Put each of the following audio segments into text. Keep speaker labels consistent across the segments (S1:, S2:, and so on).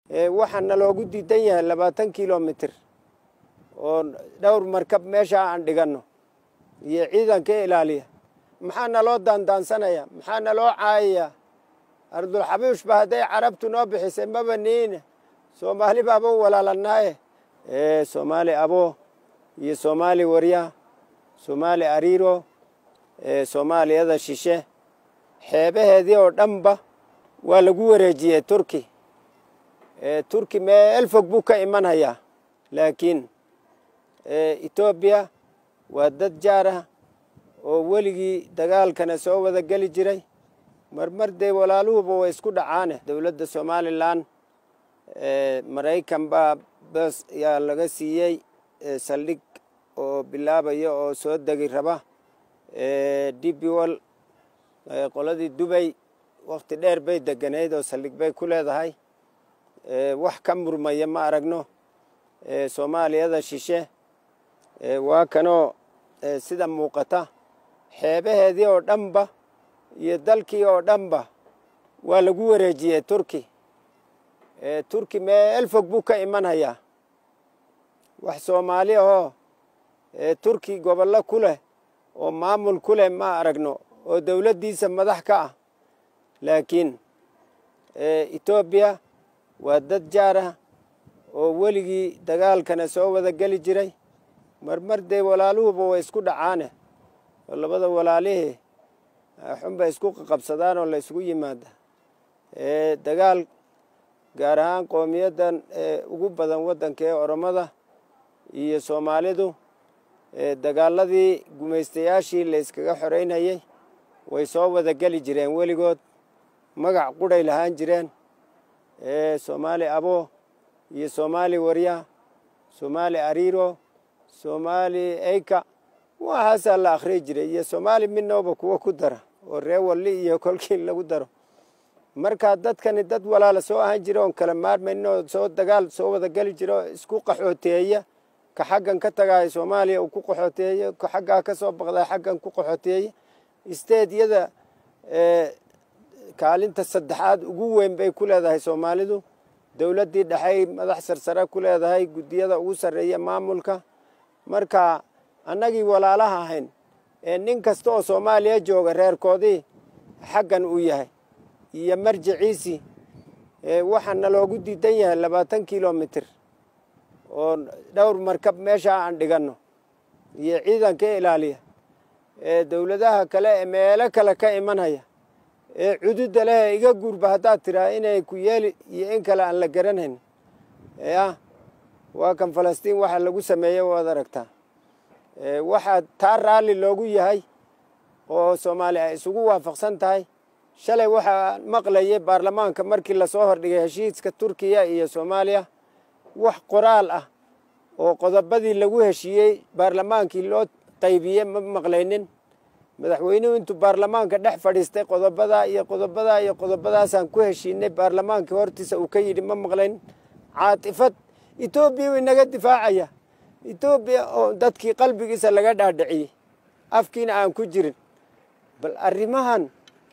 S1: waxaa naloogu diidan yahay labaatan kilomitir oo dhowr markab meeshaa aan dhiganno iyo ciidanka ilaaliya maxaa naloo daandaansanaya maxaa naloo caayaya ardulxabiishba hadday carabtu noo bixisay maba niine soomaali baaba u walaalanaaye soomaali abo iyo soomaali warya soomaali ariiro soomaaliyada shishe xeebaheedii oo dhanba waa lagu wareejiyey turki turki meel fog buu ka imanhayaa laakiin etoobiya waa dad jaar ah oo weligii dagaalkana soo wada geli jiray marmar dee walaaluhuba way isku dhacaane dowladda somalilan maraykan baa bas yaa laga siiyey saldhig oo bilaabaya oo soo degi raba dbwol qoladii dubay wakti dheer bay deganayd oo saldhig bay ku leedahay wax ka murmaya ma aragno soomaaliyada shishe waa kanoo sida muuqata xeebaheedii oo dhanba iyo dalkii oo dhanba waa lagu wareejiyey turki turki meel fog buu ka imanhayaa wax soomaali ahoo turki gobollo ku leh oo maamul ku leh ma aragno oo dowladdiisa madax ka ah laakiin etoobiya waa dad jaar ah oo weligii dagaalkana soo wada geli jiray marmar dee walaaluhuba way isku dhacaane oo labada walaalihii xunbay isku qaqabsadaan oo la isugu yimaada dagaal gaar ahaan qoomiyaddan ugu badan waddanka ee oromada iyo soomaalidu dagaaladii gumaystayaashii la yskaga xoreynayey way soo wada geli jireen weligood magac qudhay lahaan jireen soomaali abo iyo soomaali warya soomaali ariiro soomaali eyka waxaasaa la akhriyi jiray iyo soomaali midnooba kuwo ku dara oo ree walli iyo kolkii lagu daro markaa dadkani dad walaala soo ahaan jira oon kala maarmayno soo dagaal soo wada geli jiro isku qaxooteeya ka xaggan ka tagaaya soomaaliya uu ku qaxooteeyo ka xaggaa ka soo baqdaa xaggan ku qaxooteeya isteedyada kaalinta saddexaad ugu weyn bay ku leedahay soomaalidu dowladdii dhexey madax sarsare ku leedahay guddiyada ugu sarreeya maamulka marka annagii walaalaha ahayn ee nin kasta oo soomaaliya jooga reerkoodii xaggan uu yahay iyo marjiciisii waxaa naloogu diidan yahay labaatan kilomitir oo dhowr markab meeshaa aan dhiganno iyo ciidanka ilaaliya ee dowladaha kale ee meelo kale ka imanhaya ee cududa leh iga guurba haddaad tiraa inay ku yeeli iyo in kale aan la garanayn yah waa kan falastiin waxa lagu sameeyey waad aragtaa waxaa taa raalli loogu yahay oo soomaali ay isugu waafaqsan tahay shalay waxaa maqlayay baarlamaanka markii lasoo hordhigay heshiiska turkiya iyo soomaaliya wax qoraal ah oo qodobadii lagu heshiiyey baarlamaankii loo qaybiyey ma maqlaynin madaxweynuhu intuu baarlamaanka dhex fadhiistay qodobadaa iyo qodobadaa iyo qodobadaasaan ku heshiinay baarlamaankii hortiisa uu ka yidhi ma maqlayn caatifad etoobiya way naga difaacaya etoobiya oo dadkii qalbigiisa laga dhaadhiciyey afkiina aan ku jirin bal arrimahan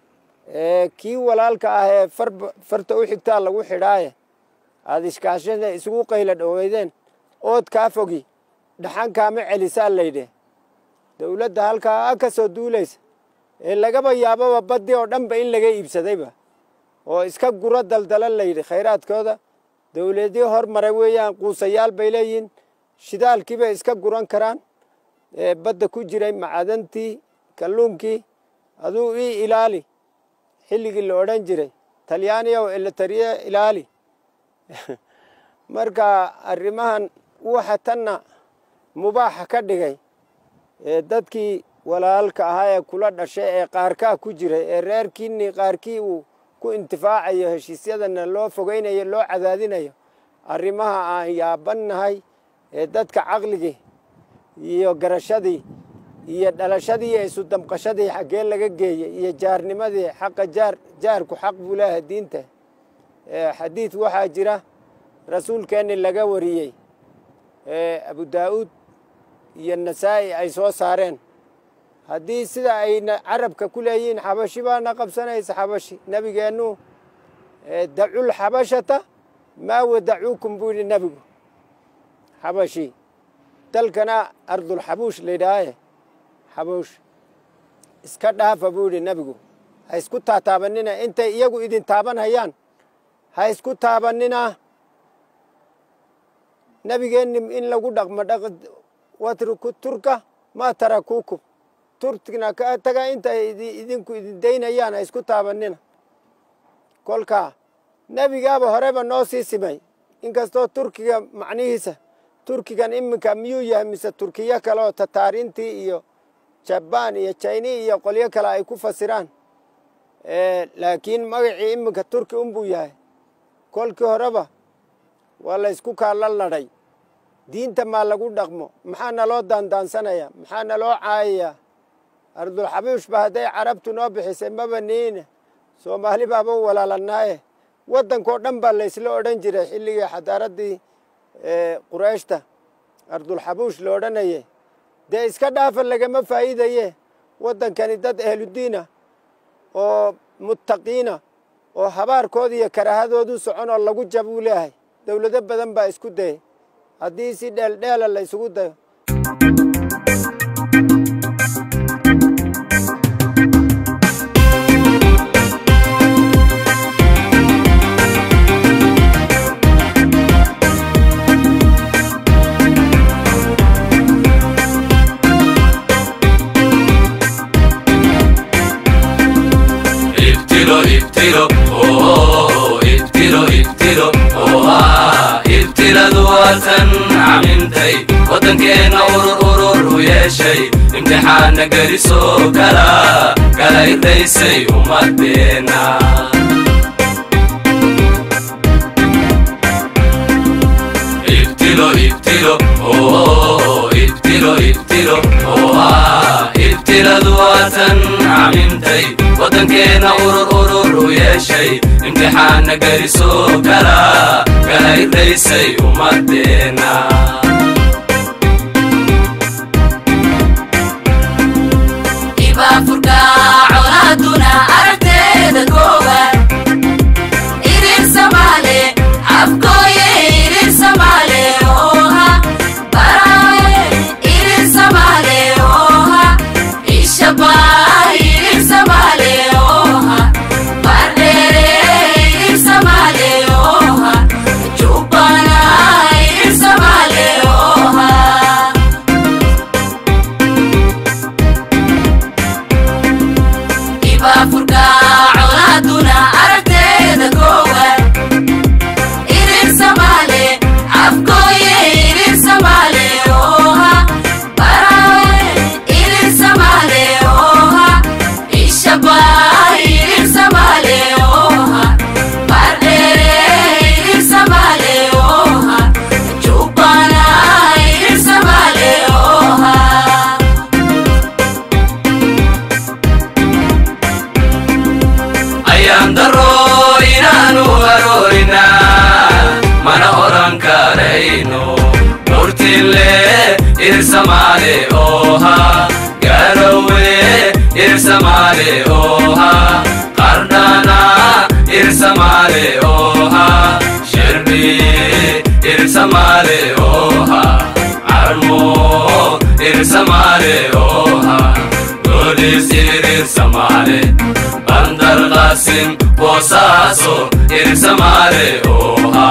S1: kii walaalka ah ee farta u xigtaa lagu xidhaaye aada ishkaashada isugu qayla dhoweydeen ood kaa fogi dhaxan kaama celisaa laydhe dowladda halkaa ka soo duulaysa ee lagaba yaababa baddi oo dhanba in laga iibsadayba oo iska guro daldala layidhi khayraadkooda dowladii hormaray weeyaan quusayaal bay leeyihiin shidaalkiibay iska guran karaan badda ku jiray macadantii kalluunkii aduu ii ilaali xilligii la odhan jiray talyaaniya oo elatariya ilaali marka arrimahan waxa tanna mubaaxa ka dhigay dadkii walaalka ahaa ee kula dhashay ee qaarkaa ku jiray ee reerkiinii qaarkii uu ku intifaacayo heshiisyadana loo fogeynayo loo cadaadinayo arrimaha aan yaabannahay ee dadka caqligii iyo garashadii iyo dhalashadii iyo isu damqashadii xaggee laga geeyey iyo jaarnimadii xaqa jaar jaarku xaq buu leeyahay diinta xadiid waxaa jira rasuulkeenni laga wariyey abu daa'uud iyo nasaa'i ay soo saareen haddii sida ayna carabka ku leeyihiin xabashi baana qabsanaysa xabashi nebigeennu dacul xabashata maa wadacuukum buu yidhi nebigu xabashi dalkana ardulxabuush laydhaahaye xabuush iska dhaafa buu yidhi nebigu ha isku taataabanina intay iyagu idin taaban hayaan ha isku taabanina nebigeenni in lagu dhaqmo dhaq watruku turka maa tarakuukum turkina ka taga intay idinku idin daynayaan ha isku taabanina kolkaa nebigaaba horeba noo sii simay inkastoo turkiga macnihiisa turkigan iminka miyuu yahay mise turkiyo kale oo tataarintii iyo jabaan iyo jayni iyo qolyo kale ay ku fasiraan laakiin magacii iminka turki unbuu yahay kolkii horeba waa la ysku kaala ladhay diinta maa lagu dhaqmo maxaa naloo daandaansanaya maxaa naloo caayayaa ardulxabuushba hadday carabtu noo bixisay maba niine soomaali baaba u walaalanaaye waddankao dhan baa laysla odhan jiray xilligii xadaaraddii qurayshta ardulxabuush la odhanaye dee iska dhaafa lagama faa'iidaye waddankani dad ahludiina oo muttaqiina oo habaarkooda iyo karaahadoodu socon oo lagu jab uu leeyahay dowlado badan baa isku dayay haddii si dheeldheela la ysugu dayo
S2: ibtilo ibtilo oh ibtilo ibtilo oha ibtiladu waatan camintay waddankeenna urur urur u yeeshay imtixaanna gelisoo kala kala irdaysay ummadeenna ibtilo ibtilo oh ibtilo ibtilo oha ibtiladu waatan camintay waddankeenna urur urur u yeeshay imtixaanna gelisoo kala kala irdaysay ummadeenna
S3: ibaafurka colaaduna aragteeda koowaad irir samaale afkooye irir samaale oha baraaye irir samaale oha ishabaa irir samaale oha bardheere irir samaale oha jubbana irir samaale oha ibaafurka colaaduna aragteeda koowaad irir samaale afkooye irir samaale oha baraaye irir samaale oha ishabaa irir samaale oha bardheere irir samaale oha jubbana irir samaale oha
S2: ayaan daro inaanu haroorina mana odhan karayno murtille irsamaale oha garowe irsamaale oha qardhana irsamaale oha sherbi irsamaale oha carmo irsamaale oha golis irsamaale bandar qasim boosaaso irsamaale oha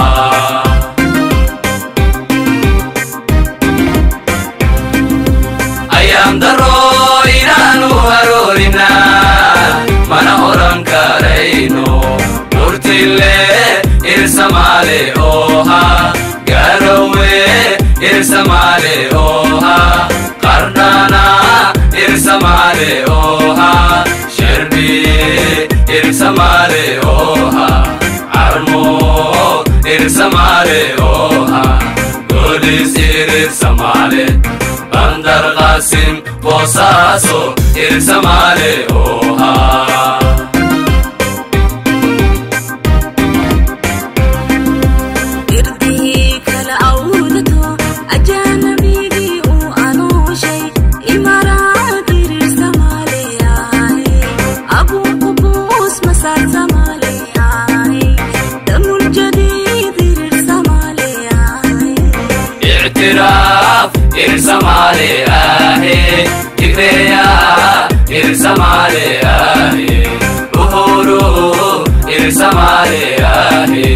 S2: ayaan daro inaanu haroorina mana odhan karayno murtille irsamaale oha garowe irsamaale oha qardhana irsamaale oha sherbi irsamaale oha carmo irsamaale oha golis irsamaale bandar qasim boosaaso irsamaale oha
S4: irdihii kala awdato ajaanabigii uu anooshay imaraad irir samaaleyahay abuu qubuus masaar samaaleyahay damul jadiid irir
S2: ictiraaf irir samaale ahe tigreya irir samaale ahe uhuru irir samaale ahe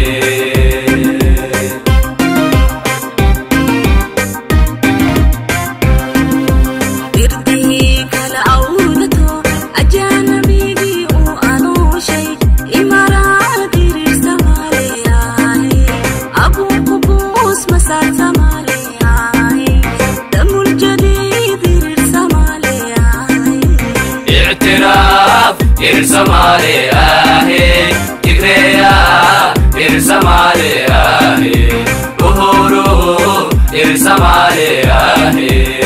S4: irdihii kala awdato ajaanabigii uu anooshay imaraad irir samaaleyahay abuuku buus masaar samaaleyahay damul jadiid irir samaaleyahay
S2: ictiraaf irir samaale ahe tigreya irir samaale ahe uhuru irir samaale ahe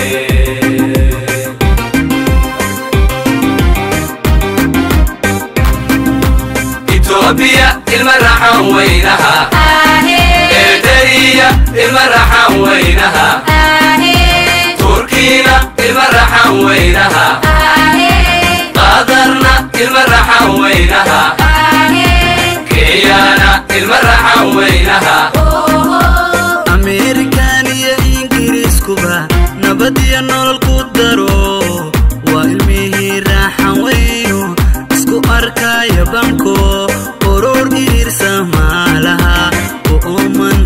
S2: itoobiya ilma raxan weynaha eritariya ilma raxan weynaha turkiina ilma raxan weynaha qadarna ilma raxan weynaha kenyana ilma raxan weynaha
S5: ameerikan iyo ingiriiskuba nabad iyo nolol ku daro waa ilmihii raaxan weyno isku arkaya banko oror iriirsa maalaha u ooman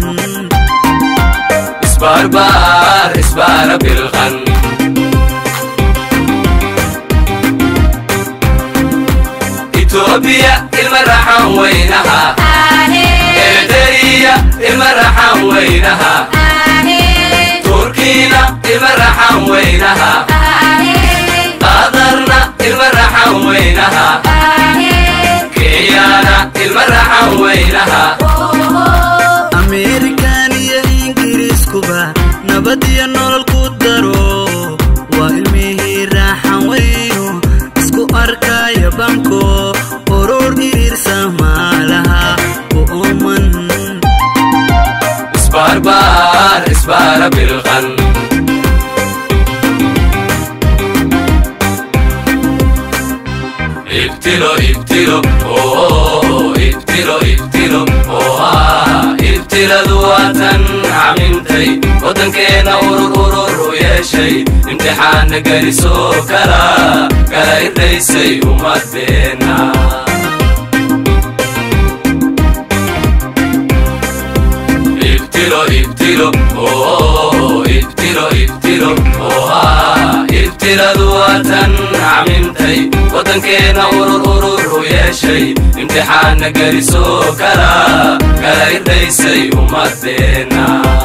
S2: isbaarbaar isbaara bilqan itoobiya ilma raxan weynaha eritariya ilma raxan weynaha turkiina ilma raxan weynaha qadarna ilma raxan weynaha kenyana ilma raxan weynaha
S5: ameerikan iyo ingiriiskuba nabad iyo nolol ku daro waa ilmihii raaxan weyno isku arkaya banko oror iriirsa maalaha u ooman
S2: isbaarbaar isbaara bilqan ibtilo ibtilo oo ibtilo ibtilo oha ibtiladu waatan camintay waddankeena urur urur u yeeshay imtixaanna gelisoo kala kala irdaysay ummadeenna ibtilo ibtilo oo ibtilo ibtilo oha ibtiladu waatan camintay waddankeena urur urur u yeeshay imtixaanna gelisoo kala kala irdaysay ummadeenna